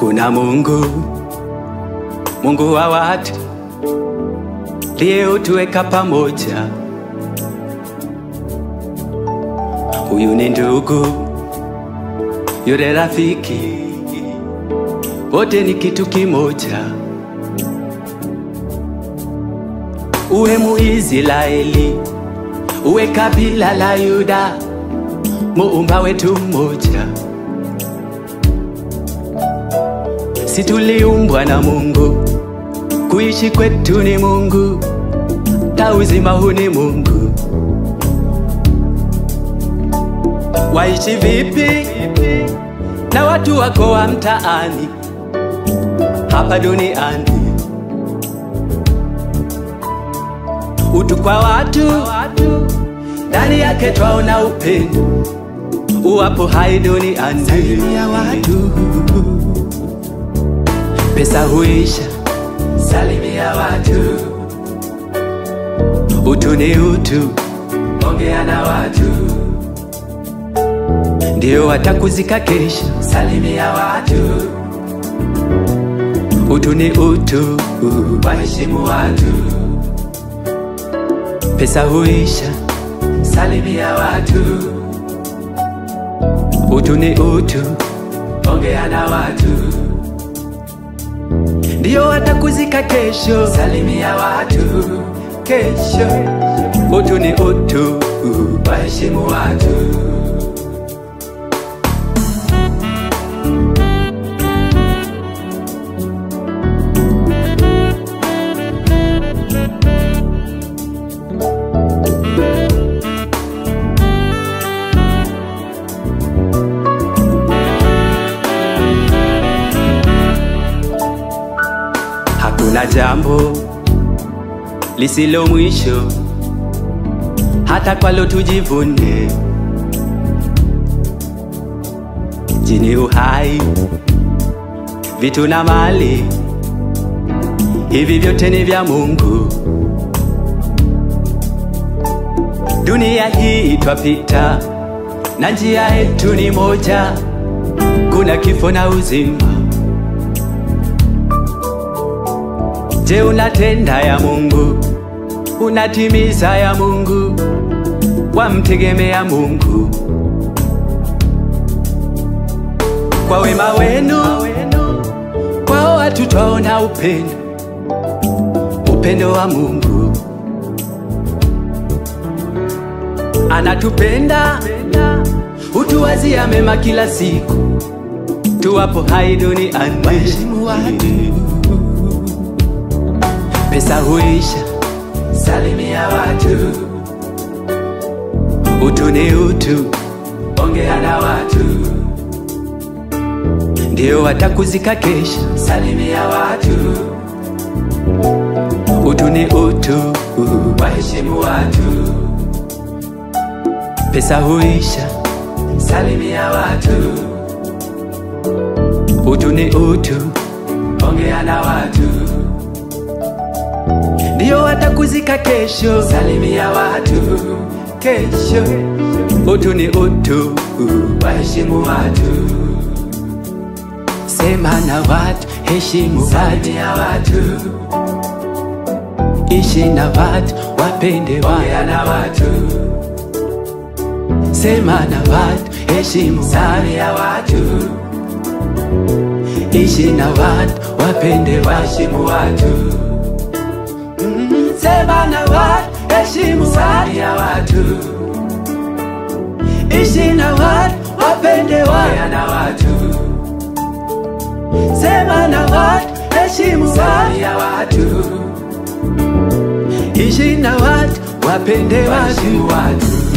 Hakuna Mungu, Mungu wa watu liyetuweka pamoja. Huyu ni ndugu, yule rafiki, wote ni kitu kimoja. Uwe Muisraeli, uwe kabila la Yuda, muumba wetu mmoja. Si tuliumbwa na Mungu, kuishi kwetu ni Mungu, ta uzima huu ni Mungu. Waishi vipi na watu wako wa mtaani hapa duniani? Utu kwa watu, ndani yake twaona upendo, uwapo hai duniani. Salimia watu, pesa huisha. Salimia watu, utu ni utu, ongea na watu, ndio watakuzika kesho. Salimia watu, utu ni utu, waheshimu watu pesa huisha. Salimia watu, utu ni utu, ongea na watu, ndio watakuzika kesho. Salimia watu, kesho. Utu ni utu, waheshimu watu. Hakuna jambo lisilo mwisho, hata kwalo tujivune. Jini uhai, vitu na mali, hivi vyote ni vya Mungu. Dunia hii twapita, na njia yetu ni moja, kuna kifo na uzima. Je, unatenda ya Mungu? Unatimiza ya Mungu? Wamtegemea Mungu? Kwa wema wenu kwao watu twaona upendo, upendo wa Mungu. Anatupenda, hutuwazia mema kila siku, tuwapo hai duniani. Waheshimu watu pesa huisha. Salimia watu, utu ni utu, ongea na watu, ndio watakuzika kesho. Salimia watu, utu ni utu, waheshimu watu, pesa huisha. Salimia watu, utu ni utu, ongea na watu ndio watakuzika kesho. Salimia watu kesho, utu ni utu, waheshimu watu. Sema na watu, heshimu watu. Salimia watu, ishi na watu, wapende watu. Ongea na watu, sema na watu, heshimu watu. Salimia watu, ishi na watu, wapende watu. Waheshimu watu sema na watu, heshimu watu, ya watu, ishi na watu, wapende watu, na watu, sema na watu, heshimu watu, ya watu, ishi na watu, wapende watu, watu.